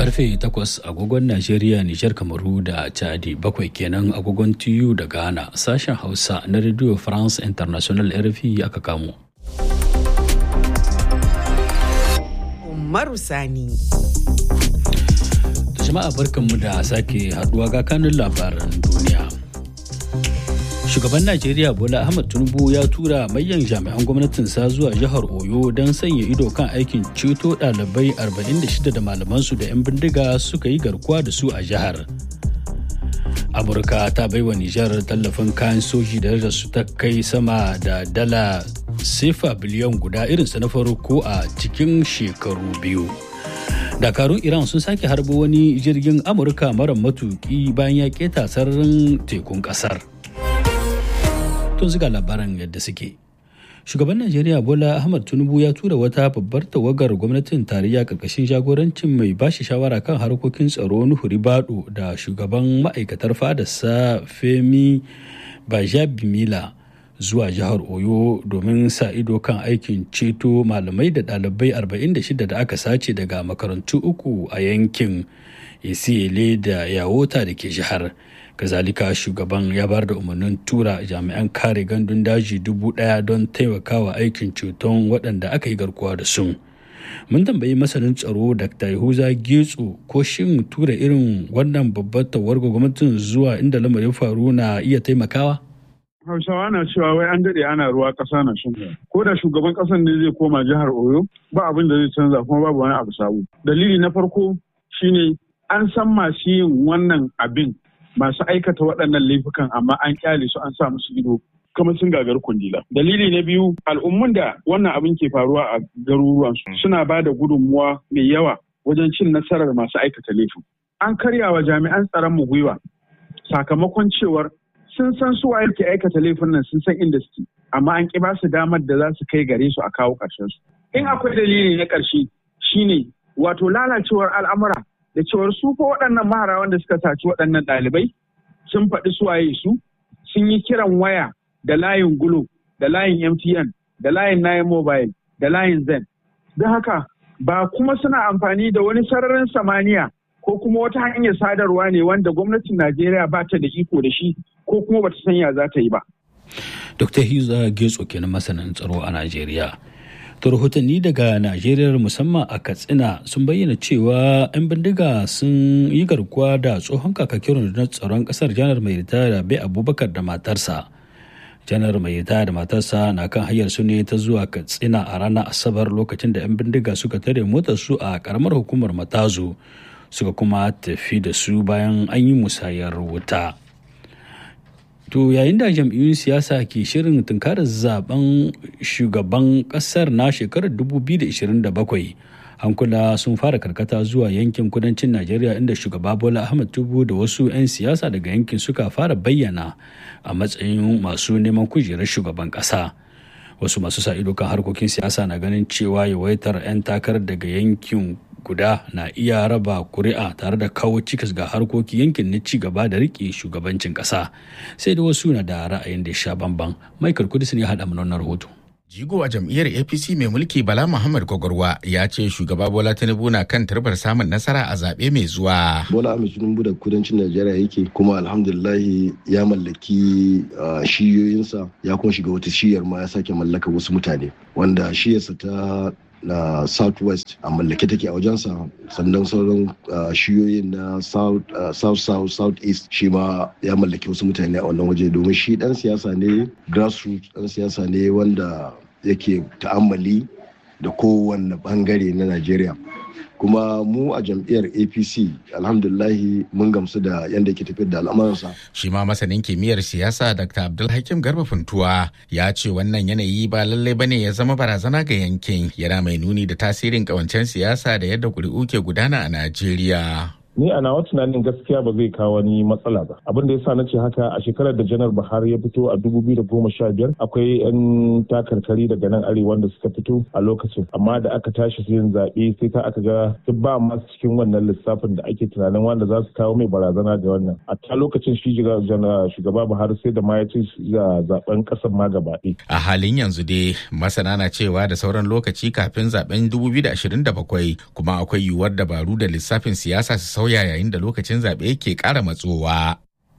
karfe 8 agogon Najeriya, Nijar, Kamaru da Chadi bakwai kenan agogon TU da Ghana sashen Hausa na Radio France International RFI aka kamo. Umaru Sani. Jama'a barkanmu da sake haduwa ga kanun labaran duniya. Shugaban Najeriya Bola Ahmed Tinubu ya tura manyan jami'an gwamnatinsa zuwa jihar Oyo don sanya ido kan aikin ceto ɗalibai 46 da malamansu da 'yan bindiga suka yi garkuwa da su a jihar. Amurka ta baiwa Nijar tallafin kayan soji da su ta kai sama da dala sefa biliyan guda irinsa na farko a cikin shekaru biyu. dakarun iran sun sake harbo wani jirgin amurka mara matuki bayan ya keta sararin tekun kasar tun ziga labaran yadda suke shugaban najeriya bola ahmad tinubu ya tura wata babbar tawagar gwamnatin tarayya karkashin jagorancin mai bashi shawara kan harkokin tsaro nuhu ribado da shugaban ma'aikatar fadarsa femi bajabimila zuwa jihar oyo domin sa ido kan aikin ceto malamai da ɗalibai 46 da aka sace daga makarantu uku a yankin isiyele da yawota da ke jihar kazalika shugaban ya bar da umarnin tura jami'an kare gandun daji dubu ɗaya don taimakawa aikin ceton waɗanda aka yi garkuwa da su mun tambayi masanin tsaro dr yahuza getso ko shin tura irin wannan babbar tawarga gwamnatin zuwa inda lamarin faru na iya taimakawa Hausawa na cewa wai an daɗe ana ruwa ƙasa na shan Ko da shugaban ƙasar ne zai koma jihar Oyo ba abin da zai canza kuma babu wani abu sabo. Dalili na farko shine an san masu yin wannan abin masu aikata waɗannan laifukan amma an kyale su an sa musu ido kamar sun gagar kundila. Dalili na biyu al'ummun da wannan abin ke faruwa a garuruwansu suna ba da gudunmuwa mai yawa wajen cin nasarar masu aikata laifin. An karya wa jami'an tsaron mu gwiwa sakamakon cewar sun san su waye ke aikata laifin nan sun san inda suke amma an ki ba su damar da za su kai gare su a kawo ƙarshen su in akwai dalili na ƙarshe shine wato lalacewar al'amura da cewar su fa waɗannan mahara wanda suka saci waɗannan ɗalibai sun faɗi su waye su sun yi kiran waya da layin gulo da layin mtn da layin nine mobile da layin zen don haka ba kuma suna amfani da wani sararin samaniya ko kuma wata hanyar sadarwa ne wanda gwamnatin najeriya ba ta da iko da shi ko kuma bata sanya za ta yi ba. Dr. Hiza Getso kenan masanin tsaro a Najeriya. To rahotanni daga Najeriya musamman a Katsina sun bayyana cewa 'yan bindiga sun yi garkuwa da tsohon kakakin rundunar tsaron kasar janar mai ritaya bai abubakar da matarsa. janar mai ritaya da matarsa na kan hanyar su ne ta zuwa Katsina a ranar Asabar lokacin da 'yan bindiga suka tare motar su a karamar hukumar Matazu suka kuma tafi da su bayan an yi musayar wuta. To yayin da jam'iyyun siyasa ke shirin tunkarar zaben shugaban kasar na shekarar 2027 hankula sun fara karkata zuwa yankin kudancin Najeriya inda shugaba Bola Ahmed Tinubu da wasu 'yan siyasa daga yankin suka fara bayyana a matsayin masu neman kujerar shugaban kasa. Wasu masu sa ido kan harkokin siyasa na ganin cewa yawaitar 'yan takarar daga yankin guda na iya raba kuri'a tare da kawo cikas ga harkokin yankin na ci gaba da rike shugabancin kasa sai da wasu na da ra'ayin da sha bamban michael kudus ne haɗa mana rahoto Jigo a jam'iyyar APC mai mulki Bala Muhammad Gwagwarwa ya ce shugaba Bola Tinubu na kan turbar samun nasara a zaɓe mai zuwa. Bola Ahmed Tinubu da kudancin Najeriya yake kuma alhamdulillahi ya mallaki shiyoyinsa ya kuma shiga wata shiyar ma ya sake mallaka wasu mutane wanda shiyarsa ta na southwest a mallake take a wajensa sannan sauran shiyoyin na south south south south east shi ma ya mallaki wasu mutane a wannan waje domin shi dan siyasa ne grassroots dan siyasa ne wanda yake ta'ammali da kowanne bangare na najeriya kuma mu a jam'iyyar apc alhamdulahi mun gamsu da yadda ke tafiyar da al'amuransa shi ma masanin kimiyyar siyasa dr abdulhakim garba funtuwa ya ce wannan yanayi ba lallai bane ya zama barazana ga yankin yana mai nuni da tasirin kawancen siyasa da yadda kuri'u ke gudana a najeriya ni a nawa tunanin gaskiya ba zai kawo wani matsala ba abin da yasa na ce haka a shekarar da janar buhari ya fito a dubu biyu da goma sha biyar akwai yan takarkari daga nan arewa wanda suka fito a lokacin amma da aka tashi yin zaɓe sai ka aka ga duk ba masu cikin wannan lissafin da ake tunanin wanda za su kawo mai barazana ga wannan a ta lokacin shi shugaba buhari sai da ma ya ci zaben ƙasar ma gaba a halin yanzu dai masana na cewa da sauran lokaci kafin zaben 2027 kuma akwai yiwuwar dabaru da lissafin siyasa su sauya yayin da lokacin zaɓe ke ƙara matsowa.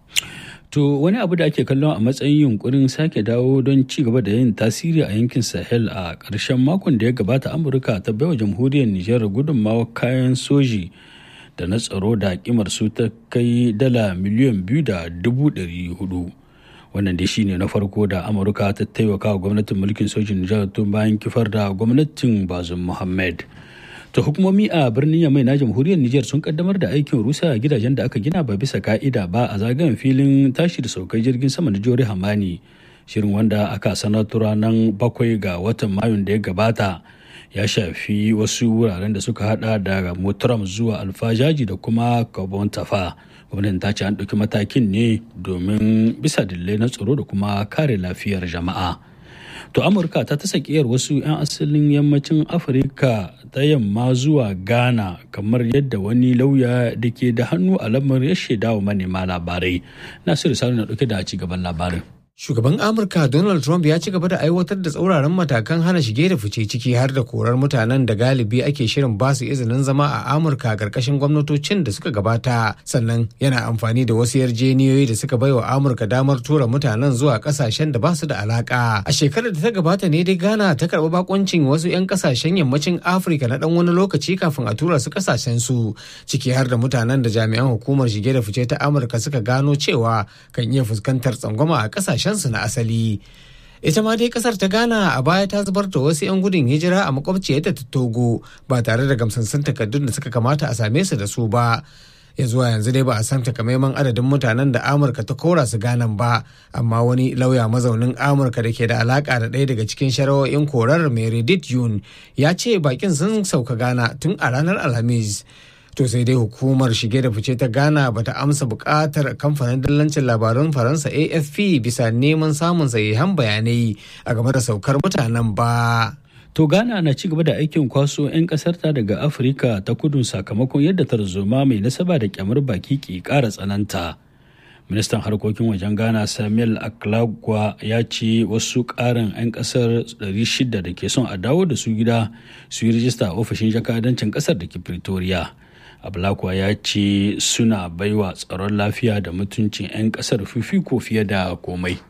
To wani abu da ake kallon a matsayin yunkurin sake dawo don ci gaba da yin tasiri a yankin Sahel a ƙarshen makon da ya gabata Amurka ta baiwa jamhuriyar Nijar gudunmawa kayan soji da na tsaro da kimar su ta kai dala miliyan biyu da dubu ɗari hudu. Wannan dai shine na farko da Amurka ta taimaka wa gwamnatin mulkin sojin Nijar tun bayan kifar da gwamnatin Bazum Muhammad. ta hukumomi a birnin yamai na jamhuriyar Nijar sun kaddamar da aikin rusa gidajen da aka gina ba bisa ka'ida ba a zagayen filin tashi da saukar jirgin sama na jori hamani shirin wanda aka sanar ranar bakwai ga watan mayun da ya gabata ya shafi wasu wuraren da suka hada da motaram zuwa alfajaji da kuma kabon tafa gwamnatin ta ce an ɗauki matakin ne domin bisa dillai na tsaro da kuma kare lafiyar jama'a to amurka ta ta sakiyar wasu 'yan asalin yammacin afirka ta yamma zuwa ghana kamar yadda wani lauya da ke da hannu a lamarin ya shaida wa manema labarai nasiru sani na dauke da ci gaban labarin Shugaban Amurka Donald Trump ya ci gaba da aiwatar da tsauraran matakan hana shige da fice ciki har da korar mutanen da galibi ake shirin ba su izinin zama a Amurka karkashin gwamnatocin da suka gabata. Sannan yana amfani da wasu yarjeniyoyi da suka baiwa Amurka damar tura mutanen zuwa kasashen da ba su da alaka. A shekarar da ta gabata ne dai Ghana ta karɓi bakoncin wasu 'yan kasashen yammacin Afirka na ɗan wani lokaci kafin a tura su kasashen su ciki har da mutanen da jami'an hukumar shige da fice ta Amurka suka gano cewa kan iya fuskantar tsangwama a kasashen su na asali ita ma dai kasar ta ghana a baya ta zubar da wasu 'yan gudun hijira a makwabciyarta ta togo ba tare da gamsassun takardun da suka kamata a same su da su ba ya zuwa yanzu dai ba a san takamaiman adadin mutanen da amurka ta kora su ganan ba amma wani lauya mazaunin amurka da ke da alaka da ɗaya daga cikin shari'o'in korar meredith yun ya ce bakin sun sauka gana tun a ranar alhamis to sai dai hukumar shige da fice ta ghana bata amsa bukatar kamfanin dillancin labarun faransa afp bisa neman samun sahihan bayanai a game da saukar mutanen ba to ghana na ci gaba da aikin kwaso 'yan kasarta daga afirka ta kudu sakamakon yadda tarzoma mai nasaba da kyamar baki ke kara tsananta ministan harkokin wajen ghana samuel aklagwa ya ce wasu karin 'yan kasar 600 da ke son a dawo da su gida su yi rijista a ofishin jakadancin kasar da ke pretoria ablakwa ya ce suna baiwa tsaron lafiya da mutuncin 'yan kasar fifiko fiye da komai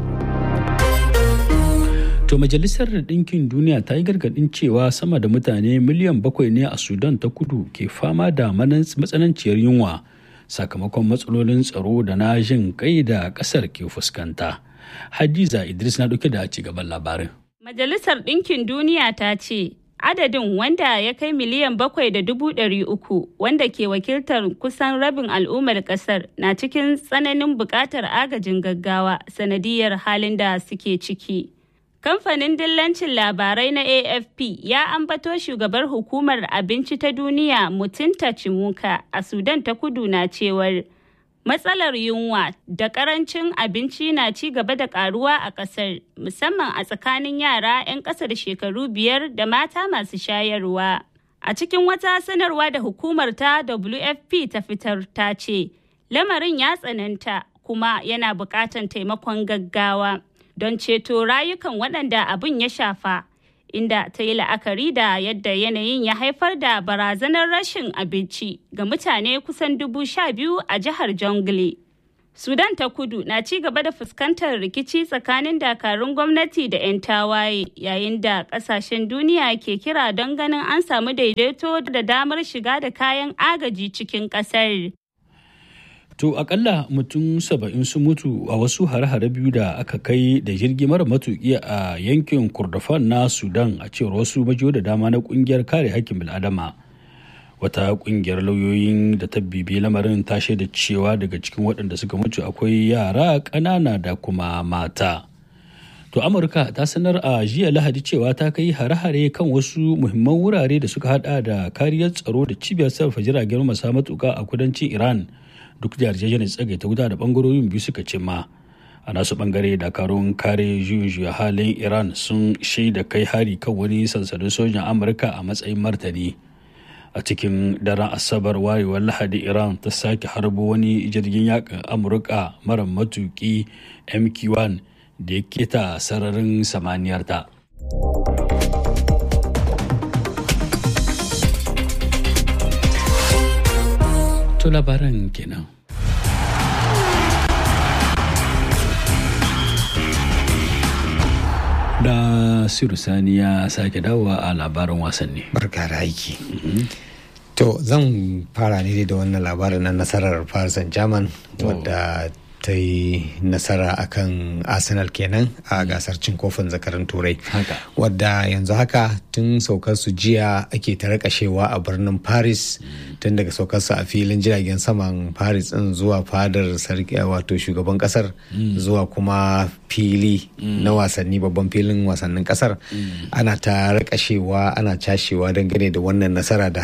to majalisar ɗinkin duniya ta yi gargaɗin cewa sama da mutane miliyan bakwai ne a sudan ta kudu ke fama da matsananciyar yunwa sakamakon matsalolin tsaro da na jin kai da ƙasar ke fuskanta hadiza idris na ɗauke da ci gaban labarin majalisar ɗinkin duniya ta ce adadin wanda ya kai miliyan bakwai da dubu ɗari uku wanda ke wakiltar kusan rabin al'ummar ƙasar na cikin tsananin buƙatar agajin gaggawa sanadiyar halin da suke ciki. Kamfanin dillancin labarai na AFP ya ambato shugabar hukumar abinci ta duniya Mutunta Cimuka a Sudan ta kudu na cewar matsalar yunwa da karancin abinci na ci gaba da karuwa a kasar musamman a tsakanin yara 'yan ƙasa da shekaru biyar da mata masu shayarwa. A cikin wata sanarwa da hukumar ta WFP ta fitar ta ce, lamarin ya tsananta kuma yana buƙatar taimakon gaggawa. don ceto rayukan waɗanda abin ya shafa inda ta yi la'akari da yadda yanayin ya haifar da barazanar rashin abinci ga mutane kusan dubu sha biyu a jihar jongle sudan ta kudu na ci gaba da fuskantar rikici tsakanin dakarun gwamnati da 'yan tawaye yayin da kasashen duniya ke kira don ganin an samu daidaito da damar shiga da kayan agaji cikin ƙasar. To akalla mutum saba'in sun mutu a wasu hare-hare biyu da aka kai da jirgi mara matuƙi a yankin Kurdafan na Sudan a cewar wasu majiyo da dama na ƙungiyar kare hakkin bil'adama. Wata ƙungiyar lauyoyin da ta bibi lamarin ta shaida cewa daga cikin waɗanda suka mutu akwai yara ƙanana da kuma mata. To Amurka ta sanar a jiya Lahadi cewa ta kai hare-hare kan wasu muhimman wurare da suka hada da kariyar tsaro da cibiyar sarrafa jiragen masa matuka a kudancin Iran duk da yarjejeniyar tsagaita wuta da bangarorin biyu suka cimma. A nasu bangare dakarun kare juyin halin Iran sun shaida kai hari kan wani sansanin sojan Amurka a matsayin martani. A cikin daren Asabar wayewar Lahadi Iran ta sake harbo wani jirgin yakin Amurka mara matuki MQ-1 da ya keta sararin samaniyarta. To labaran kenan. Da Siru Sani ya sake dawowa a labarin wasanni. Barka da aiki. To zan fara ne da wannan labarin na nasarar Paris Saint-Germain wadda ta yi nasara akan arsenal kenan a gasar cin kofin zakarin turai wadda yanzu haka tun saukar su jiya ake ta rakashewa a birnin paris tun daga saukar su a filin jiragen saman paris din zuwa fadar sarki wato shugaban kasar zuwa kuma fili na wasanni babban filin wasannin kasar ana ta rakashewa ana cashewa dangane da wannan nasara da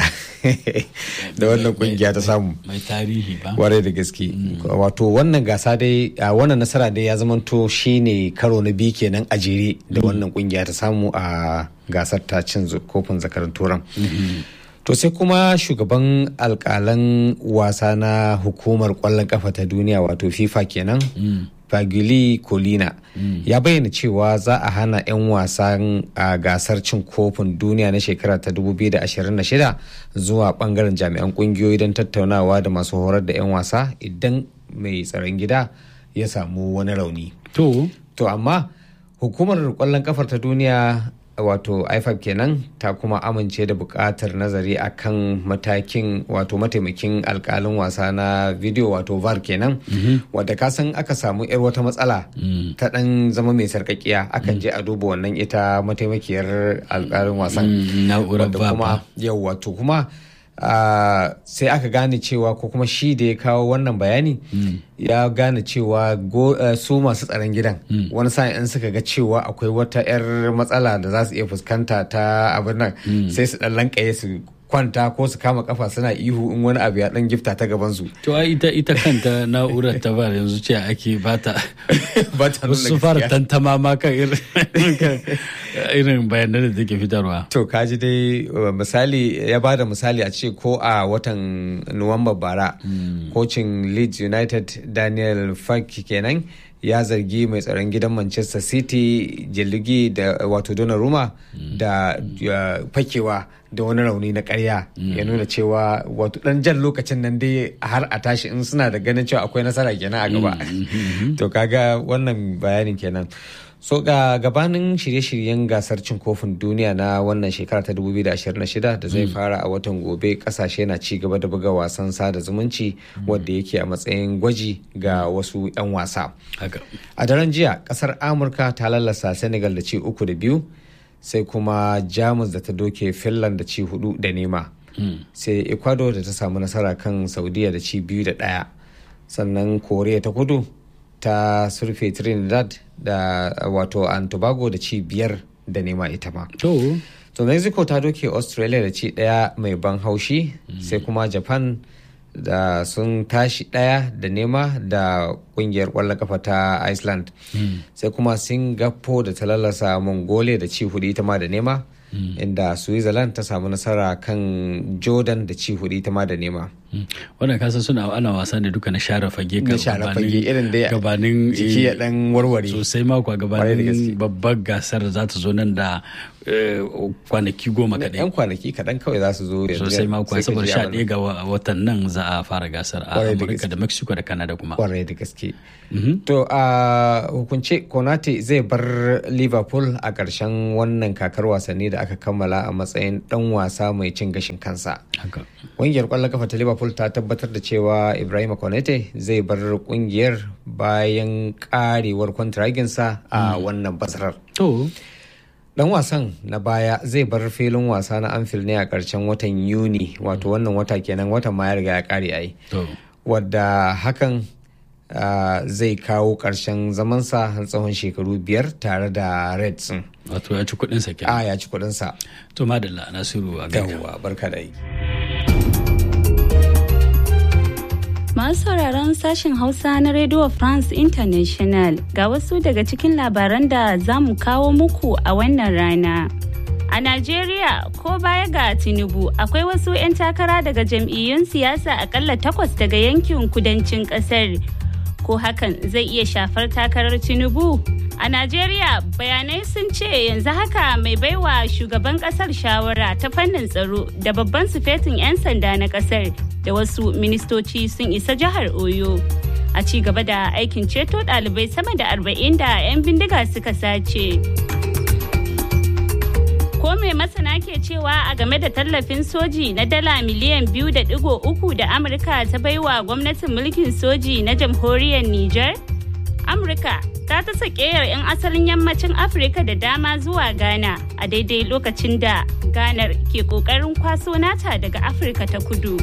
da wannan kungiya ta samu mai tarihi ba warai da gaske wato wannan gasa dai a wannan nasara dai ya zamanto shine karo na biyu kenan a jere da wannan kungiya ta samu a gasar ta cin kofin zakarin turan to sai kuma shugaban alkalan wasa na hukumar kwallon kafa ta duniya wato fifa kenan Fagili Colina mm. ya bayyana cewa za a hana 'yan wasan a gasar cin kofin duniya na shekara ta 2026 zuwa bangaren jami'an kungiyoyi don tattaunawa da masu horar da 'yan wasa idan mai tsaron gida ya samu wani rauni. To, to amma hukumar kwallon kafar ta duniya wato ifab kenan ta kuma amince da buƙatar nazari akan matakin wato mataimakin alkalin wasa na video wato var kenan wadda ka san aka samu yar wata matsala ta dan zama mai sarkakiya akan je a duba wannan ita mataimakiyar alkalin wasan na'urar kuma yau wato kuma Uh, sai aka gane cewa ko kuma shi da ya kawo wannan bayani mm. ya gane cewa uh, su masu tsaron gidan mm. wani sa'in in suka ga cewa akwai wata 'yar matsala da za su iya fuskanta ta abin nan mm. sai su dan lankaye su kwanta ko su kama kafa suna ihu in wani abu ya dan gifta ta gaban su to ai ita ita kanta na'urar ta bar yanzu ce ake bata bata su fara tantama ma kan irin bayanan da take fitarwa to kaji dai misali ya bada misali a ce ko a watan nuwamba bara kocin leeds united daniel fark kenan ya zargi mai tsaron gidan manchester city jiligi da wato donnarumma da fakewa da wani rauni na karya ya nuna cewa wato dan jan lokacin nan dai har a tashi in suna da ganin cewa akwai nasara kenan a gaba to kaga wannan bayanin kenan so ga gabanin shirye-shiryen gasar cin kofin duniya na wannan shekara ta 2026 da zai fara a watan gobe kasashe na ci gaba da buga wasan sada zumunci wadda yake a matsayin gwaji ga wasu 'yan wasa a daren jiya kasar amurka ta lallasa senegal da ci uku da biyu sai kuma jamus da ta doke finland da ci hudu da nema sai ecuador da ta samu nasara kan saudiya da ci biyu da daya sannan koriya ta kudu ta surfe trinidad da wato an tobago da ci biyar da nema ita ma to to mexico ta doke australia da ci daya mai ban haushi sai kuma japan da sun tashi daya da nema da kungiyar kwallon kafa ta iceland sai kuma singapore da ta lalasa mongolia da ci hudu ita ma da nema inda switzerland ta samu nasara kan jordan da ci hudu ita ma da nema wannan kasan suna ana wasa ne duka na share fage na share fage irin da gabanin jiki ya dan warware sosai mako gabanin babbar gasar za ta zo nan da kwanaki goma kaɗai yan kwanaki kaɗan kawai za su zo sosai mako saboda sha ɗaya ga watan nan za a fara gasar a amurka da mexico da canada kuma kwarai da gaske to a hukunce konate zai bar liverpool a ƙarshen wannan kakar wasanni da aka kammala a matsayin ɗan wasa mai cin gashin kansa ƙungiyar ƙwallon kafa ta liverpool ta tabbatar da cewa ibrahim konate zai bar ƙungiyar bayan ƙarewar kwantiraginsa a wannan basarar to dan wasan na baya zai bar filin wasa na anfield ne a ƙarshen watan yuni wato wannan wata kenan watan ma ya riga ya ƙare ai wadda hakan zai kawo ƙarshen zamansa tsawon shekaru biyar tare da reds wato ya ci kuɗinsa kenan a ya ci kuɗinsa to madalla nasiru a gawa barka da yi Masu sauraron sashen Hausa na Radio France International ga wasu daga cikin labaran da za mu kawo muku a wannan rana. A Najeriya ko baya ga Tinubu akwai wasu 'yan takara daga jam'iyyun siyasa akalla takwas daga yankin kudancin kasar. Ko hakan zai iya shafar takarar Tinubu? A Najeriya bayanai sun ce yanzu haka mai baiwa shugaban kasar shawara ta fannin tsaro da babban sufetin 'yan sanda na kasar da wasu ministoci sun isa jihar Oyo. A ci gaba da aikin ceto ɗalibai sama da arba'in da 'yan bindiga suka sace. Ko mai masana ke cewa a game da tallafin soji na dala miliyan biyu da digo uku da Amurka ta baiwa gwamnatin mulkin soji na jamhuriyar Nijar? Amurka ta ta sakeyar 'yan asalin yammacin Afirka da dama zuwa Ghana a daidai lokacin da Ghana ke kokarin kwaso nata daga Afirka ta kudu.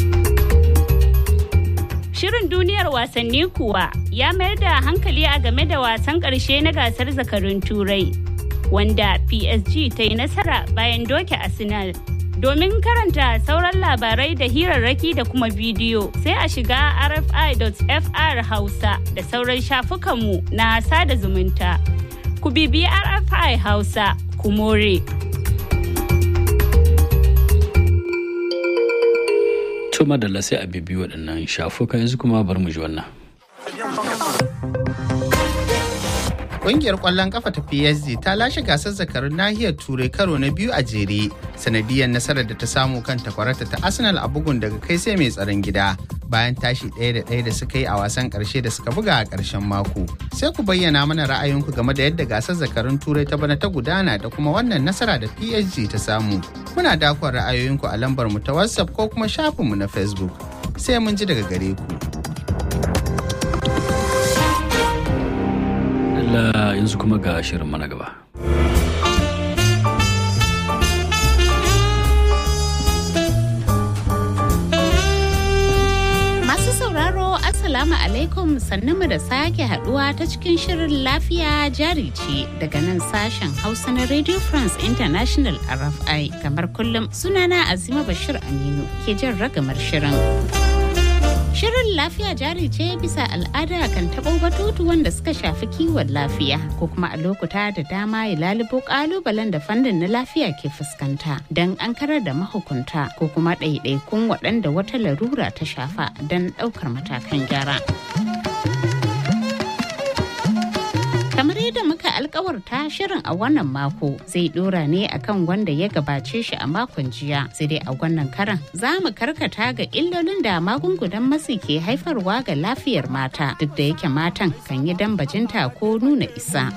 Shirin duniyar wasanni kuwa ya mayar da hankali a game da wasan ƙarshe na gasar zakarun turai wanda PSG ta yi nasara bayan doke Arsenal. Domin karanta sauran labarai da hirarraki da kuma bidiyo sai a shiga rfi.fr hausa da sauran shafukanmu na sada zumunta. Ku bibi RFI Hausa, ku more. Tuma da sai a bibi waɗannan shafuka yanzu kuma bar mu ji wannan. Ƙungiyar ƙwallon ƙafa ta PSG ta lashe gasar zakarun nahiyar Turai karo na biyu a jere, sanadiyar nasarar da ta samu kan takwarata ta Arsenal a bugun daga kai sai mai tsaron gida. Bayan tashi ɗaya da ɗaya da suka yi a wasan ƙarshe da suka buga a ƙarshen mako. Sai ku bayyana mana ra'ayinku game da yadda gasar zakarun Turai ta bana ta gudana da kuma wannan nasara da PSG ta samu. Muna dakon ra'ayoyinku a lambar mu ta WhatsApp ko kuma shafinmu na Facebook. Sai mun ji daga gare ku. Allah yanzu kuma ga shirin mana gaba. Masu sauraro Assalamu alaikum mu da sake haduwa ta cikin shirin lafiya jari ce daga nan sashen Hausa na Radio France International RFI kamar kullum sunana Azima Bashir Aminu ke jin ragamar shirin. Shirin lafiya jari ce bisa al'ada kan taɓo batutu wanda suka shafi kiwon lafiya ko kuma a lokuta da dama ya lalubo ƙalubalen da fannin na lafiya ke fuskanta don an karar da mahukunta ko kuma ɗaiɗaikun waɗanda wata larura ta shafa don ɗaukar matakan gyara. kamar yadda muka alkawarta shirin a wannan mako zai dora ne akan wanda ya gabace shi a makon jiya sai dai a wannan karan za mu karkata ga illolin da magungunan matsi ke haifarwa ga lafiyar mata duk da yake matan kan yi dambajinta ko nuna isa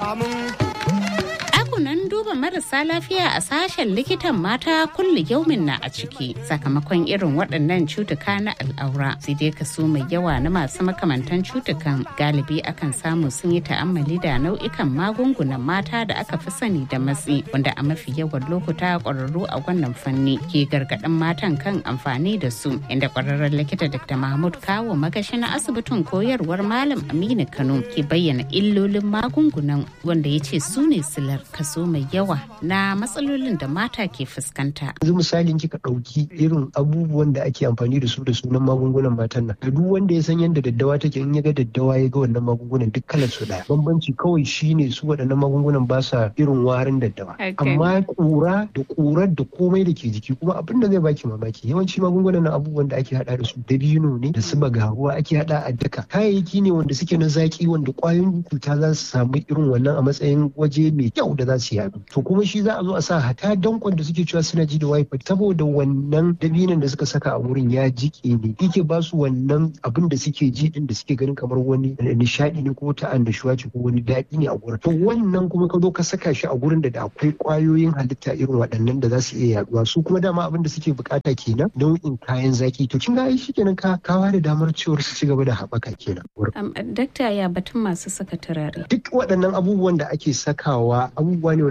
nan duba marasa lafiya a sashen likitan mata kulli yaumin na a ciki sakamakon irin waɗannan cutuka na al'aura sai dai kaso mai yawa na masu makamantan cutukan galibi akan samu sun yi ta'ammali da nau'ikan magungunan mata da aka fi sani da matsi wanda a mafi yawan lokuta ƙwararru a wannan fanni ke gargaɗin matan kan amfani da su inda ƙwararren likita dr mahmud kawo magashi na asibitin koyarwar malam aminu kano ke bayyana illolin magungunan wanda ya ce su ne silar kaso mai yawa na matsalolin da mata ke fuskanta. Yanzu misalin kika ɗauki irin abubuwan da ake amfani da su da sunan magungunan matan nan. Duk wanda ya san yadda daddawa take in ya ga daddawa ya ga wannan magungunan duk kalar su ɗaya. Bambanci kawai shine su waɗannan magungunan ba sa irin warin daddawa. Amma ƙura da ƙurar da komai da ke jiki kuma abin da zai baki mamaki yawanci magungunan nan abubuwan da ake haɗa da su dabino ne da su bagaruwa ake haɗa a daka. Kayayyaki ne wanda suke na zaki wanda ƙwayoyin cuta za su samu irin wannan a matsayin waje mai kyau da za su yadu to kuma shi za a zo a sa hata dankon da suke cewa suna ji da wifi saboda wannan dabinan da suka saka a wurin ya jike ne yake ba su wannan abin da suke ji din da suke ganin kamar wani nishadi ne ko ta annashuwa ce ko wani daɗi ne a gurin to wannan kuma ka zo ka saka shi a gurin da da akwai kwayoyin halitta irin waɗannan da za su iya yaduwa su kuma dama abin da suke bukata kenan nau'in kayan zaki to kin ga ai shikenan ka kawa da damar cewar su ci gaba da haɓaka kenan dakta ya batun masu saka turare duk waɗannan abubuwan da ake sakawa abubuwa ne wanda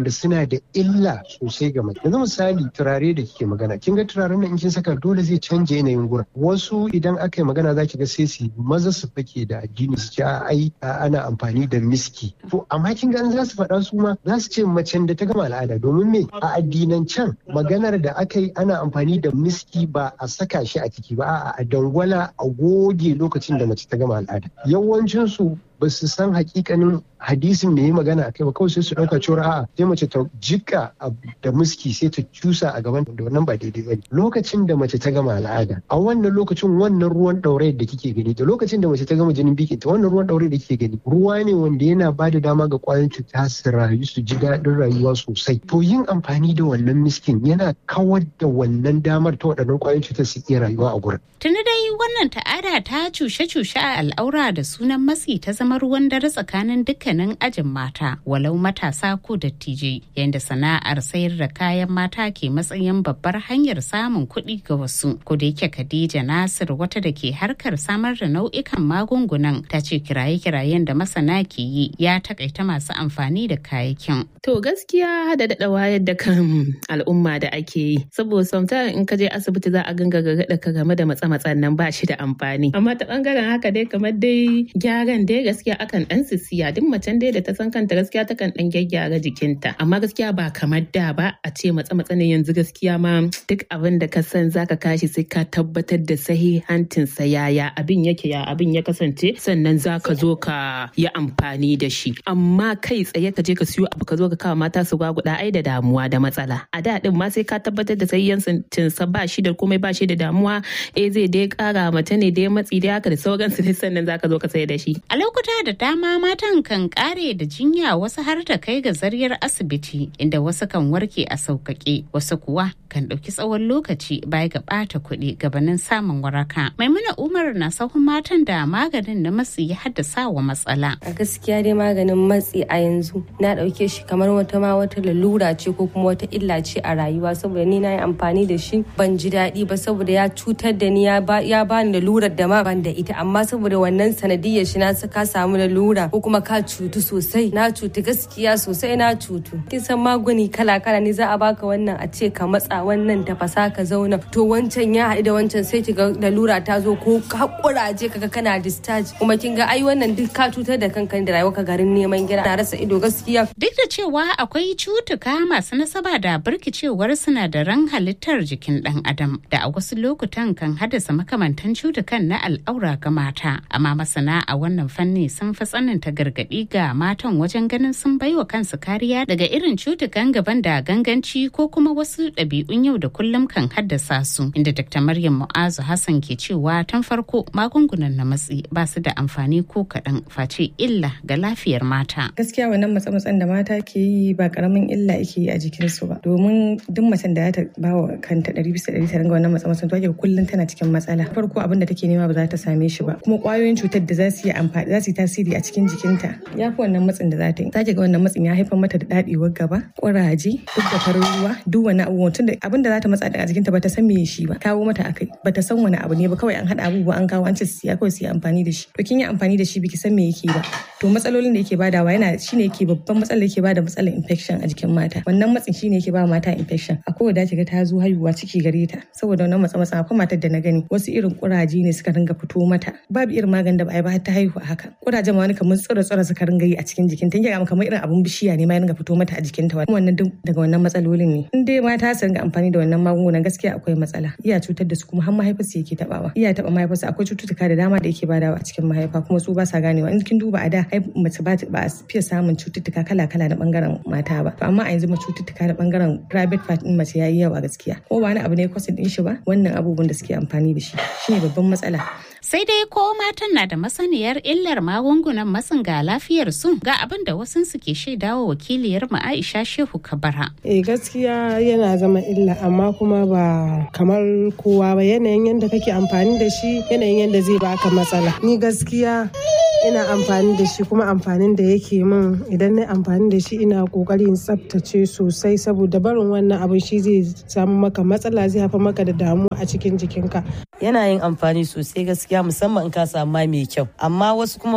wanda suna da illa sosai ga mace yanzu misali turare da kike magana kin ga turaren nan in kin saka dole zai canja yanayin gurin wasu idan aka yi magana za ki ga sai su maza su fake da addini su ce ai ana amfani da miski to amma kin ga za su faɗa su ma za su ce macen da ta gama al'ada domin me a addinan can maganar da aka yi ana amfani da miski ba a saka shi a ciki ba a dangwala a goge lokacin da mace ta gama al'ada yawancin su ba su san hakikanin hadisin da ya magana a kai ba kawai sai su ɗauka cewa a'a sai mace ta jika da muski sai ta cusa a gaban da wannan ba daidai ba lokacin da mace ta gama al'ada a wannan lokacin wannan ruwan ɗaure da kike gani da lokacin da mace ta gama jinin biki ta wannan ruwan ɗaure da kike gani ruwa ne wanda yana ba da dama ga ƙwayoyin cuta su rayu su ji daɗin rayuwa sosai to yin amfani da wannan miskin yana kawar da wannan damar ta waɗannan ƙwayoyin cutar su iya rayuwa a gurin. Tuni dai wannan ta'ada ta cushe-cushe a al'aura da sunan matsi ta zama ruwan dare tsakanin dukkanin ajin mata walau matasa ko dattijai yadda sana'ar sayar da kayan mata ke matsayin babbar hanyar samun kuɗi ga wasu ko da yake Khadija Nasir wata da ke harkar samar da nau'ikan magungunan ta ce kiraye-kirayen da masana ke yi ya takaita masu amfani da kayakin. To gaskiya da daɗa wayar da kan al'umma da ake yi saboda sometimes in ka je asibiti za a ganga ga ka game da matsa-matsan nan ba shi da amfani amma ta bangaren haka dai kamar dai gyaran dai gaskiya akan dan sisiya duk macen dai da ta san kanta gaskiya ta kan dan gyaggyara jikinta amma gaskiya ba kamar da ba a ce matsa-matsa ne yanzu gaskiya ma duk abin da ka san zaka kashi sai ka tabbatar da sahihancin sa yaya abin yake ya abin ya kasance sannan zaka zo ka yi amfani da shi amma kai tsaye ka je ka siyo abu ka zo ka kawo mata su gwaguda ai da damuwa da matsala a da din ma sai ka tabbatar da sahihancin sa ba shi da komai ba shi da damuwa eh zai dai kara mace ne dai matsi dai haka da sauransu dai sannan zaka zo ka sai da shi a lokuta da dama matan kan kare da jinya wasu har ta kai ga zaryar asibiti inda wasu kan warke a sauƙaƙe wasu kuwa kan ɗauki tsawon lokaci baya ga ɓata kuɗi gabanin samun waraka maimuna umar na sahun matan da maganin na matsi ya haddasa wa matsala a gaskiya dai maganin matsi a yanzu na ɗauke shi kamar wata ma wata lalura ce ko kuma wata illa ce a rayuwa saboda ni na yi amfani da shi ban ji daɗi ba saboda ya cutar da ni ya ba ni lalurar da ma ban da ita amma saboda wannan sanadiyar shi na ka samu lalura ko kuma ka cutu sosai na cutu gaskiya sosai na cutu kin san magani kala kala ne za a baka wannan a ce ka matsa wannan tafasa ka zauna to wancan ya haɗu da wancan sai ki ga lalura ta zo ko hakuraje kaga kana discharge kuma kin ga ai wannan duk ka cutar da kanka da rayuwa ka garin neman gida na rasa ido gaskiya duk da cewa akwai cutuka masu nasaba da birkicewar sinadaran halittar jikin dan adam da a wasu lokutan kan haddasa makamantan cutukan na al'aura ga mata amma masana a wannan fanni sun fi tsananta gargaɗi ga matan wajen ganin sun baiwa kansu kariya daga irin cutukan gaban da ganganci ko kuma wasu ɗabi'un yau da kullum kan haddasa su inda dr maryam mu'azu hassan ke cewa tun farko magungunan na matsi ba su da amfani ko kaɗan face illa ga lafiyar mata gaskiya wannan matsa-matsan da mata ke yi ba karamin illa ake yi a jikinsu ba domin duk macen da ta ba wa kanta ɗari bisa ɗari ta ringa wannan matsa-matsan to ake kullum tana cikin matsala farko abin da take nema ba za ta same shi ba kuma kwayoyin cutar da za su yi amfani za su yi tasiri a cikin jikinta ya fi wannan matsin da za ta yi za ga wannan matsin ya haifar mata da daɗewar gaba ƙuraje duk da farin ruwa duk wani abubuwan tunda abin da za ta matsa a jikinta ba ta san me shi ba kawo mata akai ba ta san wani abu ne ba kawai an haɗa abubuwa an kawo an ce siya kawai su yi amfani da shi to kin yi amfani da shi biki san me yake ba to matsalolin da yake badawa yana shine yake babban matsalar yake bada matsalar infection a jikin mata wannan matsin shine yake ba mata infection a kowa da ga ta zo haihuwa ciki gare ta saboda wannan matsa matsa akwai matar da na gani wasu irin kuraje ne suka ringa fito mata babu irin maganin da ba a yi ba har ta haihu haka kurajen ma wani kamar tsira tsira suka ringa yi a cikin jikin ta ga kamar irin abun bishiya ne ma ya ringa fito mata a jikinta wannan duk daga wannan matsalolin ne in dai mata su ringa amfani da wannan magungunan gaskiya akwai matsala iya cutar da su kuma har mahaifarsu yake tabawa iya taba mahaifarsu akwai cututtuka da dama da yake badawa a cikin mahaifa kuma su ba sa ganewa in kin duba a da ai mace ba ba a fiye samun cututtuka kala kala na bangaren mata ba to amma a yanzu ma cututtuka na bangaren private part din mace yayi yawa gaskiya ko ba wani abu ne kwasin din shi ba wannan abubuwan da suke amfani da shi shine babban matsala sai dai ko matan na da masaniyar illar magungunan matsin ga lafiyar su ga abin da wasu suke shaidawa wakiliyar mu Aisha Shehu Kabara. Eh gaskiya yana zama illa amma kuma ba kamar kowa ba yanayin yadda kake amfani da shi yanayin yadda zai baka matsala. Ni gaskiya ina amfani da shi kuma amfanin da yake min idan na amfani da shi ina kokarin tsaftace sosai saboda barin wannan abin shi zai samu maka matsala zai haifar maka da damuwa a cikin jikinka yana yin amfani sosai gaskiya musamman in ka samu mai mai kyau amma wasu kuma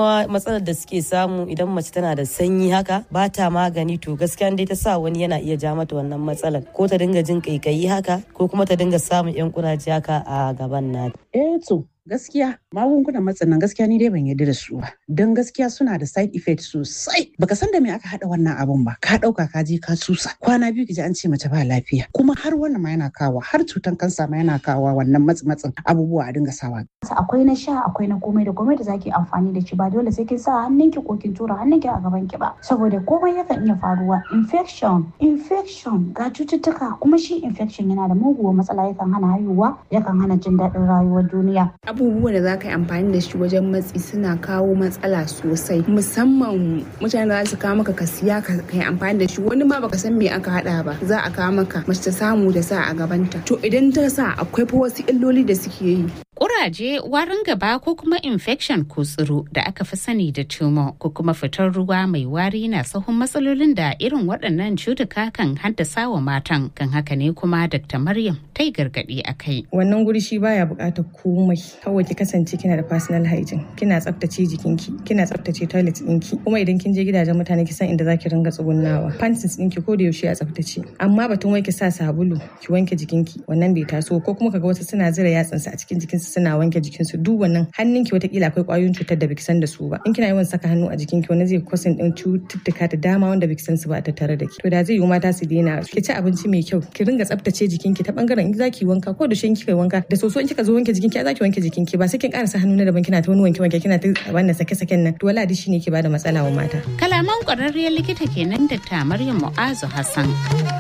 kuma matsalar da suke samu idan mace tana da sanyi haka ba ta magani to gaskiya dai ta sa wani yana iya ja mata wannan matsalar ko ta dinga jin kaikayi haka ko kuma ta dinga samun yan kuraje haka a gaban nata. Eh to gaskiya magungunan matsin nan gaskiya ni dai ban yarda da su ba don gaskiya suna da side effect sosai baka san da me aka hada wannan abun ba ka dauka ka je ka susa kwana biyu ki ji an ce mace ba lafiya kuma har wannan ma yana kawo har cutan kansa ma yana kawo wannan matsi matsin abubuwa a dinga sawa akwai na sha akwai na komai da komai da zaki amfani da shi ba dole sai kin sa hannunki ko kin tura hannunki a gaban ki ba saboda komai yakan iya faruwa infection infection ga cututtuka kuma shi infection yana da muguwar matsala yakan hana haihuwa yakan hana jin daɗin rayuwar duniya abubuwan da za ka yi amfani da shi wajen matsi suna kawo matsala sosai musamman mutane da za su kawo maka ka siya ka yi amfani da shi wani ma baka san me aka hada ba za a kawo maka mace ta samu da sa a gabanta to idan ta sa akwai fa wasu illoli da suke yi Kuraje, warin gaba ko kuma infection ko tsiro da aka fi sani da tumor ko kuma fitar ruwa mai wari na sahun matsalolin da irin waɗannan cutuka kan haddasa wa matan kan haka ne kuma Dr. Maryam ta yi gargaɗi a kai. Wannan guri shi baya buƙatar komai kawai ki kasance kina da personal hygiene kina tsaftace jikinki kina tsaftace toilet ɗinki kuma idan kin je gidajen mutane ki san inda zaki ringa tsugunnawa panties ɗinki ko da yaushe a tsaftace amma batun wai ki sa sabulu ki wanke jikinki wannan bai taso ko kuma kaga wasu suna zira yatsansu a cikin jikinsu suna wanke jikinsu duk wannan hannunki watakila akwai kwayoyin cutar da biki san da su ba in kina yawan saka hannu a jikinki wani zai kwasin din cututtuka da dama wanda biki san su ba a tattare da ki to da zai yi mata su daina ki ci abinci mai kyau ki ringa tsaftace jikinki ta bangaren in zaki wanka ko da shin kika wanka da soso in kika zo wanke jikinki a zaki wanke jikinki ba sai kin karasa hannu na daban kina ta wani wanke wanke kina ta wannan sake saken nan to wala shi ne ke bada matsala wa mata kalaman kwararriyar likita kenan da ta Maryam Mu'azu Hassan